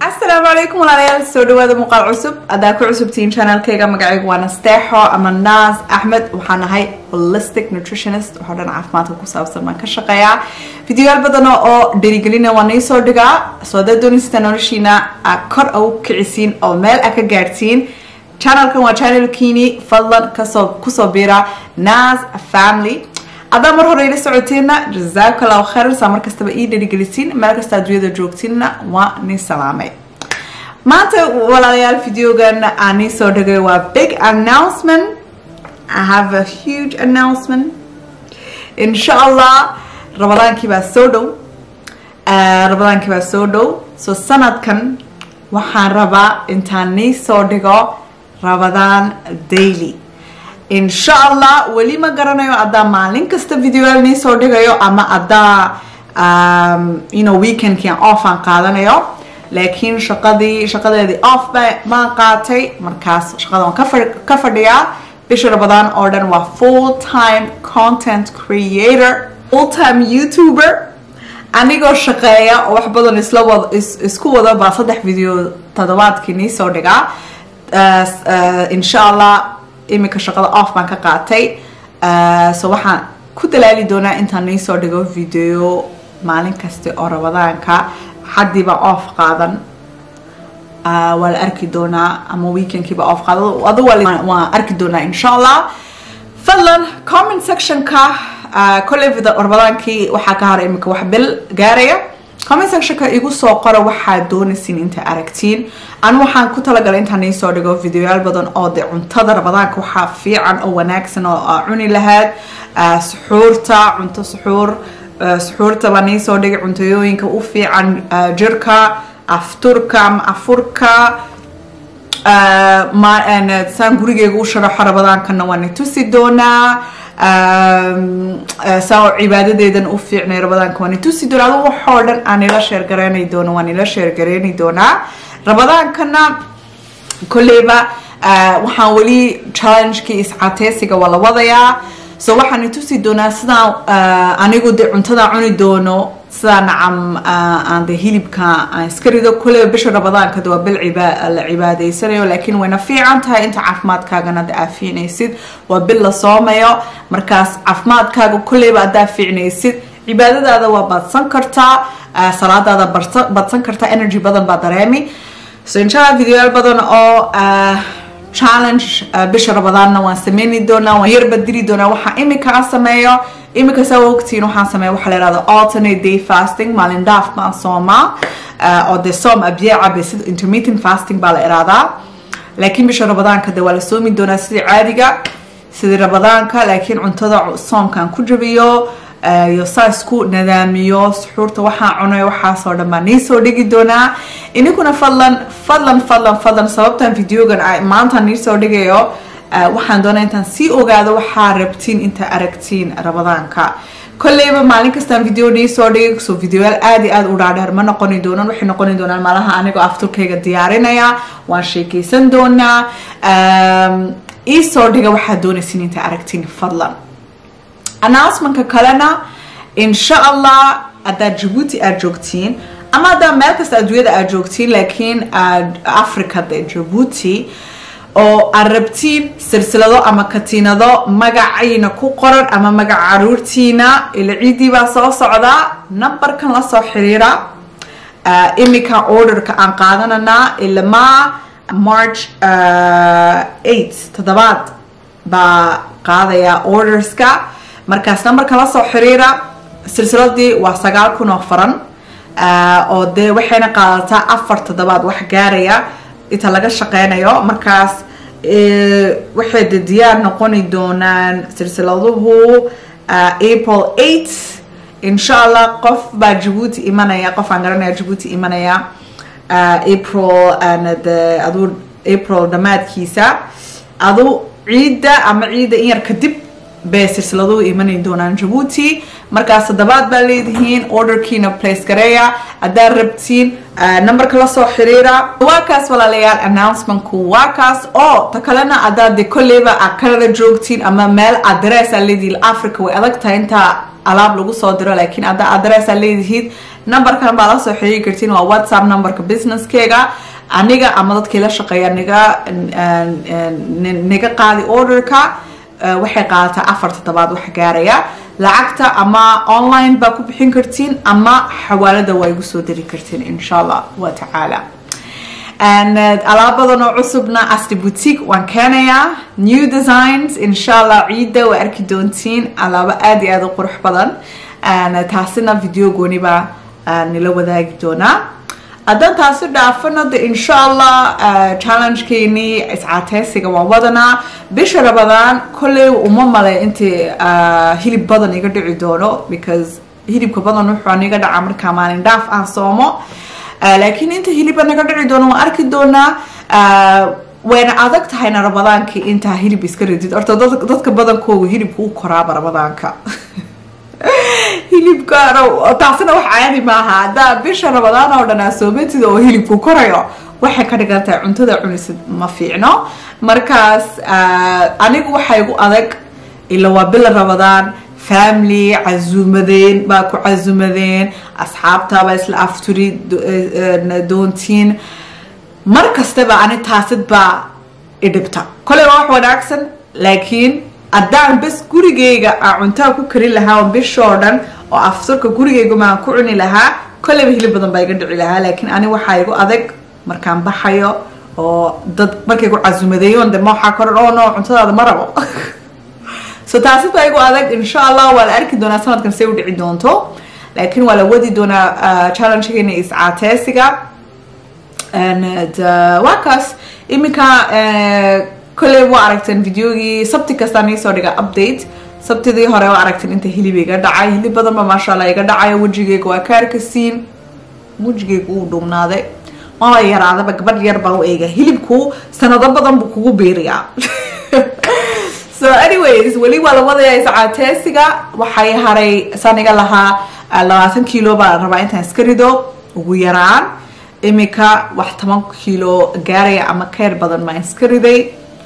asalaamu calaykum walaalayaal soo dhawaada muuqaal cusub haddaa ku cusubtihiin channelkayga magacaygu waa nasteexo ama naas axmed waxaan ahay holistic nutritionist waxoo dhan caafimaadka ku saabsan baan ka shaqeeyaa videoyaal badan oo dhiirigelina waa nii soo dhigaa soo haddaad doonaysataa noloshiina aad kor u kicisiin oo meel a ka gaadhsiin channelkan waa channelkiini fadlan kasoo kusoo biira nas family haddaa mar hore ila socoteena jazaakallahu khayran saa mar kastaba ii dherigelisiin meel kasta adduunyada joogtiinna waa nin salaamay maanta walaalayaal videogan aan nii soo dhigay waa big announcement I have a huge announcement insha allah ramadaankii baa soo dhow ramadaankii baa soo dhow so sanadkan waxaan rabaa intaan nii soo dhigo ramadaan daily insha allah weli ma garanayo haddaa maalin kasta videoyaal nii soo dhigayo ama haddaa um, you know, weekendkian off aan qaadanayo laakiin shaqadii shaqadeedii off baan qaatay markaas shaqada waan ka fadhiyaa bisha ramadaan oo dhan waa full time content creator full time youtuber anigoo shaqeeya oo wax badan isla wad isku wada baa saddex video toddobaadkii nii soo dhigaa insha allah iminka shaqada off baan ka qaatay so waxaan ku dalaali doonaa intaan nii soo dhigo video maalin kasta oo ramadaanka xaddiiba off qaadan waa la arki doonaa ama weekendkiiba off qaada adu waan arki doonaa insha allah fadlan comment sectionka kolley ramadaankii waxaa ka hara iminka wax bil gaaraya comment sectionka igu soo qora waxaad doonaysiin inta aragtiin anu waxaan ku talagalay intaan nii soo dhigo videoyaal badan oo de cuntada ramadaanka waxaa fiican oo wanaagsan oo cuni lahayd suxuurta cunto suxuur suxuurta baa nii soo dhigay cuntooyooyinka u fiican jirka afturka ama afurka saan gurigeyga u sharaxo ramadaankana waa ni tusi doonaa saa cibaadadeedan u fiicnay ramadaanka waa ni tusi doonaa adu waxoo dhan aan ila sheergareynay doono waan ila sheergareyni doonaa ramadaankana kolleyba waxaan weli challengekii iscateysiga waa la wadayaa so waxaan i tusi doonaa sidaan anigu de cuntada cuni doono sidaa nacam aan de hilibka aan iska rido kulleyba bisha ramadaanka de waa bil la cibaadeysanayo laakiin wayna fiican tahay inta caafimaadkaagana de aa fiicnaysid waa bil la soomayo markaas caafimaadkaaga kulleyba haddaa fiicnaysid cibaadadaada waa badsan kartaa salaadaada badsan kartaa energy badan baa dareemi so inshallah videoyaal badan oo challenge bisha ramadaanna waan sameyni doonaa waan yarba diri doonaa waxaa imika a sameeyo imika saa ogtiin waxaan sameeya waxaa la yihahda alternate day fasting maalin dhaaf baan soomaa oo de soom abiye cabe sida intermittent fasting baa la iraadaa laakiin bisha ramadaanka de waa la soomi doonaa sidii caadiga sidii ramadaanka laakiin cuntada soomkaan ku jabiyo iyo saa isku nadaamiyo suxuurta waxaan cunay waxaasoo dhan baa nii soo dhigi doonaa ininkuna fadlan fadlan fadlan fadlan sababtan videogan maanta nii soo dhigayo waxaan doonaa intaan sii ogaado waxaa rabtiin inta aragtiin ramadaanka kolleyba maalin kastaan video nii soo dhigay so videoyaal aad iyo aad u dhaadheer ma noqoni doonaan waxay noqoni doonaan malaha anigoo afturkayga diyaarinaya waan sheekeysan doonaa ii soo dhiga waxaad doonaysiin inta aragtiin fadlan announcementka kalena insha allah haddaad jabuuti aad joogtiin ama haddaa meel kasta adduunyada aad joogtiin laakiin aad africa de jabuuti oo aad rabtiin silsilado ama katiinado magacayna ku qoran ama magaca caruurtiina ila ciiddii baa soo socdaa numberkan lasoo xiriira imika orderka aan qaadananaa ilamaa march eight toddobaad baa qaadaya orderska markaas numberka lasoo xiriira silsiladii waa sagaal kun oo faran oo dee waxayna qaadataa afar toddobaad wax gaaraya inta laga shaqeynayo markaas waxay de diyaar noqoni doonaan silsiladuhu april eight insha allah qof baa jabuuti imanaya qof aan garanaya jabuuti imanaya april de aduu april dhammaadkiisa adu ciidda ama ciidda in yar kadib bay silsiladuhu imanay doonaan jabuuti markaas toddobaad baa leedihiin orderkiina place gareeya haddaad rabtiin numberka lasoo xiriira waa kaas walaalayaal announcementku waa kaas oo ta kalena haddaad de kolleyba aad canada joogtiin ama meel adress aa leedihiin africa way adag tahay intaa alaab lagu soo diro laakiin hadda adressa leedihiid numberkan baa la soo xiriiri kartiin waa whatsapp numberka businesskeyga aniga ama dadkii la shaqeeya niga niga qaadi orderka waxay qaadataa afar toddobaad wax gaaraya lacagta ama online baa ku bixin kartiin ama xawaalada waa igu soo diri kartiin insha allah wa tacaala alaabadan oo cusubna asli boutique waan keenayaa new designs insha allah ciidda waa arki doontiin alaabo aada iyo aada u qurux badan taasina video gooniba nila wadaagi doonaa haddaan taasi dhaafana de insha allah challengekeenii iscaateysiga waan wadanaa bisha rabadaan kolley uma malay intii hilib badan iga dhici doono because hilibka badan wuxuu aniga dhaca markaa maalin dhaaf aan soomo laakiin inta hiliba naga dhici doono waan arki doonaa wayna adag tahayna rabadaankii intaa hilib iska radid horta dadka badankooga hilibka u koraaba rabadaanka hilibka taasina wax caadi maaha haddaa bisha rabadaan oo dhan aa soomatid oo hilibku korayo waxay ka dhigan tahay cuntada cunisid ma fiicno markaas anigu waxay igu adag ila waa bila rabadaan family casuumadeen baa ku casuumadeen asxaabtaabaa isla afturi doontiin mar kastaba ani taasid baa idhibta koley waa wax wanaagsan laakiin haddaan bes gurigeyga aan cuntaa ku karin lahaa on bishoo dhan oo afturka gurigeyga maan ku cuni lahaa kolleyba hilib badan baa iga dhici lahaa laakiin ani waxaa igu adag markaan baxayo oo dad markay ku casuumadeeyoon de ma waxaa koran oo no cuntadaada ma rabo so taasi baa igu adag insha allah waa la arki doonaa sanadkan say u dhici doonto laakiin waa la wadi doonaa challengegeena iscaateysiga waa kaas iminka kolley waa aragteen videogii sabti kastaan iisoo dhiga update sabtidii hore waa aragteen inta hilib iga dhacay hilib badan ba maasha allah iga dhacayo wejigeyga waa kaarkasiin wejigeyga uu dhuumnaaday waaba yaraadaba gabadh yar baa u eega hilibku sanado badan buu kugu beeriyaa so anyways weli waa la wadayaa iscaateysiga waxay haray saniga lahaa labaatan kilo baa rabaa intaan iska rido ugu yaraan imika wax toban kilo gaaraya ama keyr badan maa iska riday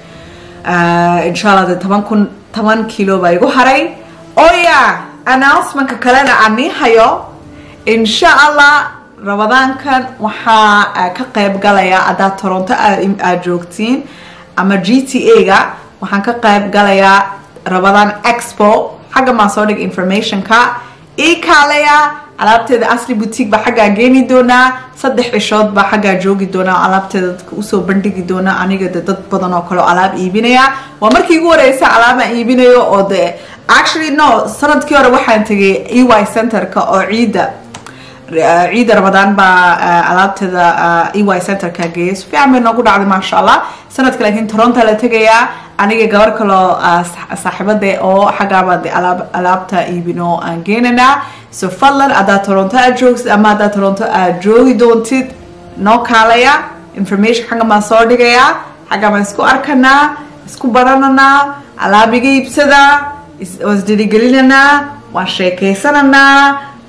insha allah de toban kun toban kilo baa igu haray oya announcementka kalena ani hayo insha allah rabadaankan waxaa ka qeyb galaya haddaad toronto aad joogtiin ama g t a ga waxaan ka qeyb galayaa rabadaan expo xagga maan soo dhig informationka ii kaalaya alaabteeda asli boutique baa xaggaa geeni doonaa saddex cishood baa xaggaa joogi doonaa alaabteeda dadka usoo bandhigi doonaa aniga de dad badan oo kale oo alaab iibinaya waa markii igu horeysa alaabaan iibinayo oo de actually no sanadkii hore waxaan tegay e y centerka oo ciidda ciida ramadaan baa alaabteeda e y centerka geeyay si fiican bay noogu dhacday maasha allah sanadka laakiin toronto la tegayaa aniga gabar kaloo saaxiibade oo xaggaabaa de alaabta iibino aan geenanaa so fadlan haddaad toronto aad joogsid ama haddaad toronto aad joogi doontid noo kaalaya information xagga baan soo dhigayaa xagga baan isku arkanaa isku barananaa alaab iga iibsadaa isdirigelinanaa waan sheekaysananaa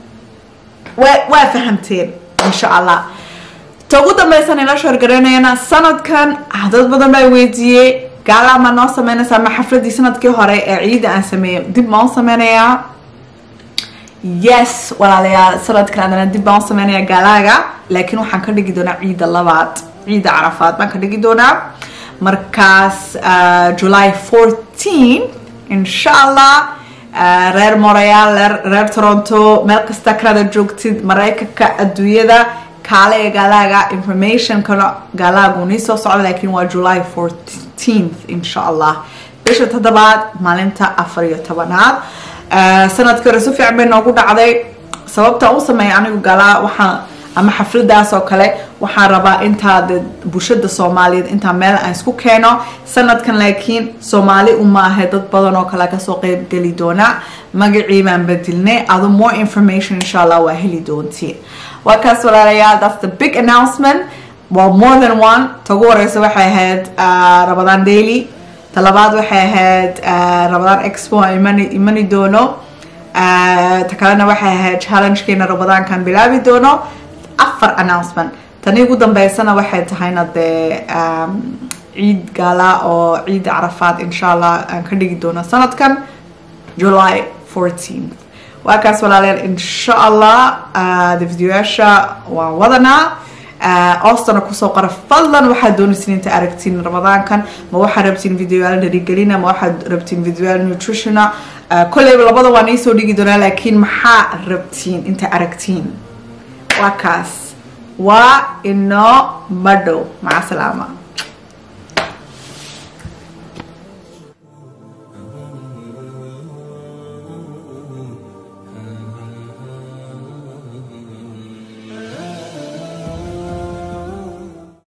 waa fahamteen insha allah ta ugu dambaysan ila shoorgaraynayana sanadkan dad badan baa weydiiyey gaala ma noo sameynaysaa ma xafladii sanadkii hore ee ciida aan sameeyey dib maan u sameynayaa yes walaalayaal sanadkan adana dib baan u sameynayaa gaalaaga laakiin waxaan ka dhigi doonaa ciida labaad ciida carafaad baan ka dhigi doonaa markaas july fourteen insha allah reer montreal reer toronto meel kasta kanada joogtid maraykanka adduunyada kaale ee gaalaaga informationkana gaalaagu nii soo socda laakiin waa july fourteenth insha allah bisha toddobaad maalinta afar iyo tobanaad sanadkii hore si fiican bay noogu dhacday sababta u sameeya anigu galaa waxaan ama xafladaas oo kale waxaan rabaa intaa de bulshada soomaaliyeed intaa meel aan isku keeno sanadkan laakiin soomaali uma ahe dad badan oo kale kasoo qeyb geli doona magacii baan bedilnay adu more information insha allah waa heli doontiin waa kaas walaalayaal that's the big announcement waa more than one ta ugu horeysa waxay ahayd rabadaan daily ta labaad waxay ahayd rabadaan expo imani imani doono ta kalena waxay ahayd challengekeena rabadaankan bilaabi doono afar announcement tani ugu dambeysana waxay tahayna dee ciid gaala oo ciida carafaad insha allah aan ka dhigi doono sanadkan july 14 waa kaas walaalayaal insha allah de videoyaasha waan wadanaa oostana kusoo qora fadlan waxaad doonaysin inta aragtiin ramadaankan ma waxaad rabtiin videoyaal dharigelina ma waxaad rabtiin videoyaal nutritiona kolleyba labada waan iisoo dhigi doonaa laakiin maxaa rabtiin inta aragtiin waa kaas waa inoo madhow maca salaama